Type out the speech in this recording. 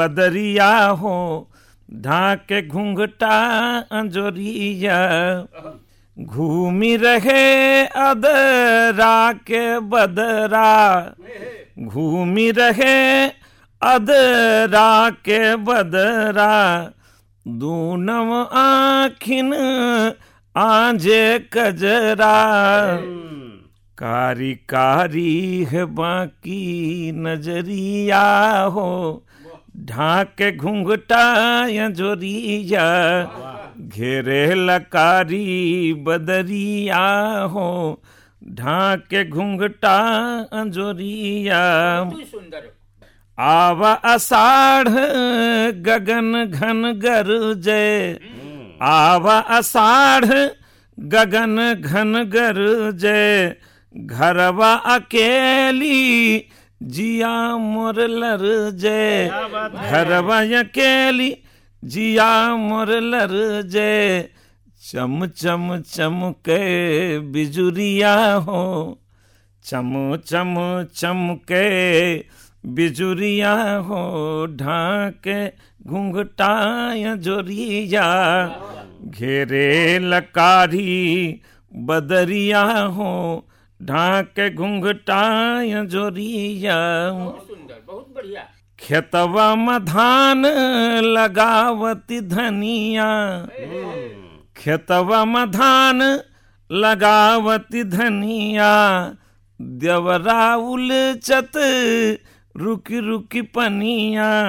बदरिया हो ढाके घूंघटा अंजोरिया घूमी रहे अदरा के बदरा घूमी रहे अदरा के बदरा दूनम आखिन आजे कजरा कारी कारी है बाकी नजरिया हो ढाके घूंघटा जोरिया घेरे लकारी बदरिया हो ढाके घूंघटा जोरिया तू सुंदर आवा अषाढ़ गगन घन गरजय आवा अषाढ़ गगन घन गरजय घरवा अकेली जिया मोर लर जय घरवा अकेली जिया मोर लर जय चम चम चमके बिजुरिया हो चम चम चमके बिजुरिया हो ढाके घूंघटाया जोरिया घेरे लकारी बदरिया हो ढाके घूंघटाया जोरिया बहुत सुंदर बहुत बढ़िया खेतवा में धान लगावती धनिया खेतवा में धान लगावती धनिया देवरा उलचत रुकी रुकी पनिया